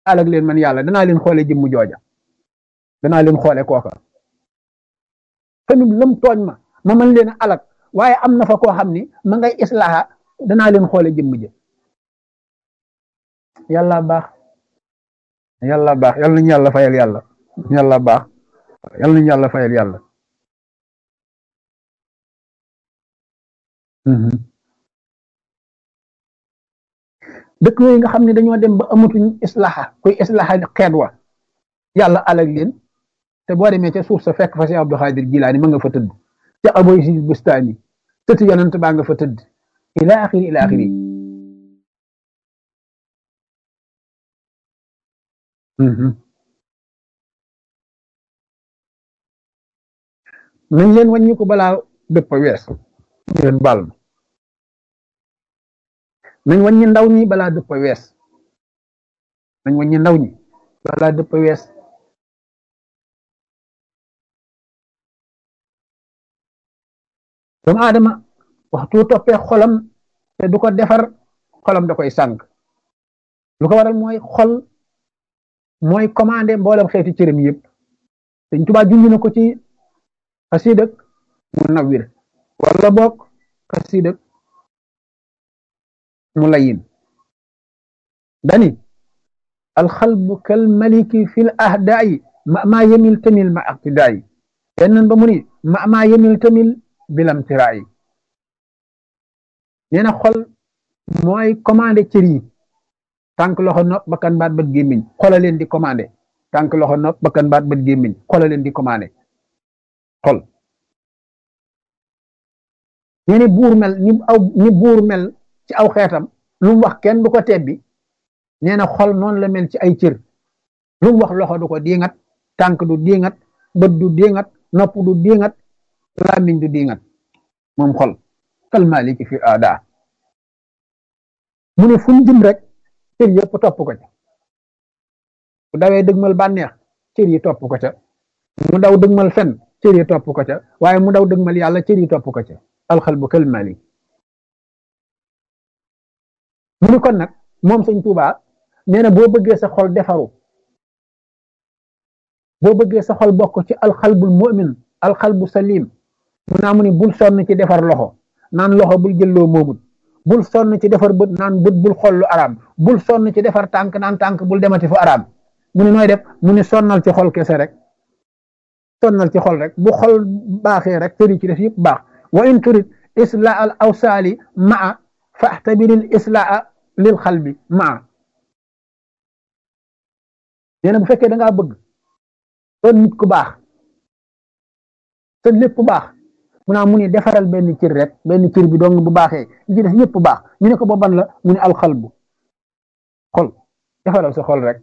alag leen man yàlla danaa leen xoole jëmm jooja danaa leen xoole kooka tamit lëm tooñ ma ma mën leen a alag waaye am na fa koo xam ni ma ngay islaaha danaa leen xoole jëmm ja yàlla baax yàlla baax yàlla nañu yàlla fayal yàlla yàlla baax yàlla nañu yàlla fayal yàlla dëkk yooyu nga xam ne dañoo dem ba amatuñ islaha kuy islaha xeet wa yàlla alag leen te boo demee ca suuf sa fekk fa si Abdou Xaadir Jilaani ma nga fa tëdd ca aboy si bustaani tëti yonent baa nga fa tëdd ila axiri ila axiri nañ leen wàññi ko balaa dëpp wees leen baal ma nañ wàññi ndaw ñi balaa dëpp wees nañ wàññi ndaw ñi balaa dëpp wees doomu aadama waxtu toppee xolam te du ko defar xolam da koy sànq lu ko waral mooy xol mooy commandé mboolem xeeti cërëm yëpp Sëñ Tuubaa junj na ko ci xasiidak mu nawwir wala boog xasiidak mu layin dani alxalbu kal maliki fil ahdaayi ma maa yemil tamil ma aqtidaayi yenn ba mu ni ma maa yemil tamil bilam tiraayi nee na xol mooy commandé cër yi tànk loxo nopp bakkan baat bët gémmiñ xola leen di commandé tànk loxo nopp bakkan baat bët gémmiñ xola leen di commandé xol nee ni buur mel ni aw ni buur mel ci aw xeetam lu mu wax kenn du ko tebbi nee na xol noonu la mel ci ay cër lu mu wax loxo du ko diingat tànk du diingat bët du diingat nopp du diingat làmmiñ du diingat moom xol kal maliki fi aada mu ne fu mu jëm rek cër yëpp topp ko ca bu dawee dëgmal bànneex cër yi topp ko ca mu daw dëgmal fen cër yi topp ko ca waaye mu daw dëgmal yàlla cër yi topp ko ca alxalbu kal malik mu ni kon nag moom sëñ Tuubaa nee na boo bëggee sa xol defaru boo bëggee sa xol bokk ci alxalbul mu'min alxalbu salim mu naa mu ni bul sonn ci defar loxo naan loxo bul jëlloo moomut bul sonn ci defar bët naan bët bul xool lu araam bul sonn ci defar tànk naan tànk bul demati fu araam mu ni nooy def mu ni sonnal ci xol kese rek sonnal ci xol rek bu xol baaxee rek cëri ci def yëpp baax wa in turid islaa al awsaali maa faxtabiril islaa lil xalbi maa nee na bu fekkee da ngaa bëgg doon nit ku baax te lépp baax mu naa mu ni defaral benn cër rek benn cër bi dong bu baaxee li ci def yëpp baax ñu ne ko ba ban la mu ne alxalbu xol defaral sa xol rek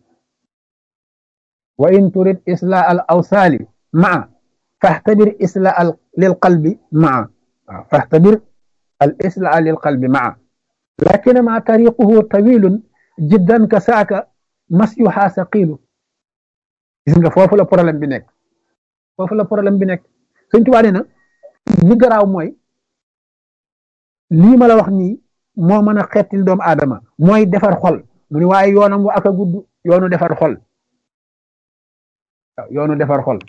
wa in turid islaa al awsaali maa faxtabir islaa al lil qalbi maa waaw faxtabir al islaa lil qalbi maa lakin ma tariquhu tawilun jiddan ka saaka masyuha saqilu gis nga foofu la problème bi nekk foofu la problème bi nekk Sëñ Tuubaa nee na li garaaw mooy lii ma la wax nii moo mën a xettil doomu aadama mooy defar xol mu ni waaye yoonam wa ak a gudd yoonu defar xol waaw yoonu defar xol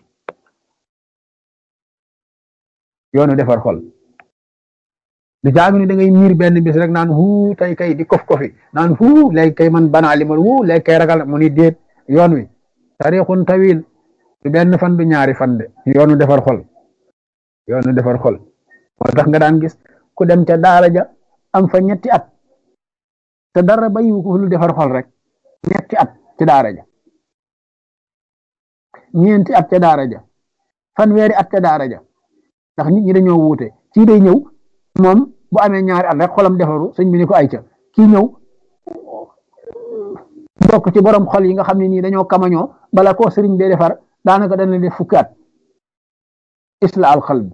yoonu defar xol du jaagu ni da ngay miir benn bis rek naan huu tey kay di kof kofi naan huu léegi kay man banaa li man huu léegi kay ragal mu ni déet yoon wi tarixun tawil du benn fan du ñaari fan de yoonu defar xol yoonu defar xol moo tax nga daan gis ku dem ca daara ja am fa ñetti at te dara bayiwu ko lu defar xol rek ñetti at ci daara ja ñeenti at ca daara ja fanweeri at ca daara ja ndax nit ñi dañoo wuute kii day ñëw moom bu amee ñaari at rek xolam defaru sëñ bi ni ko ay ca kii ñëw bokk ci borom xol yi nga xam ne nii dañoo kamañoo bala koo sëriñ bee defar daanaka dana def fukki at isla al qalbi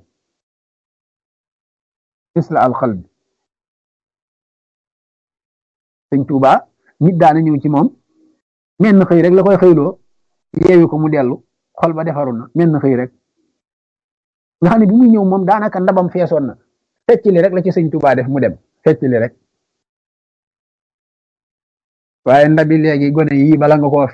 isla al qalbi sëñ Tuuba nit daana ñëw ci moom menn xëy rek la koy xëyloo yeewi ko mu dellu xol ba defaru na menn xëy rek nga xam ne bi muy ñëw moom daanaka ndabam feesoon na fecc li rek la ci sëñ Tuuba def mu dem fecc li rek waaye ndabi léegi gone yii bala nga koo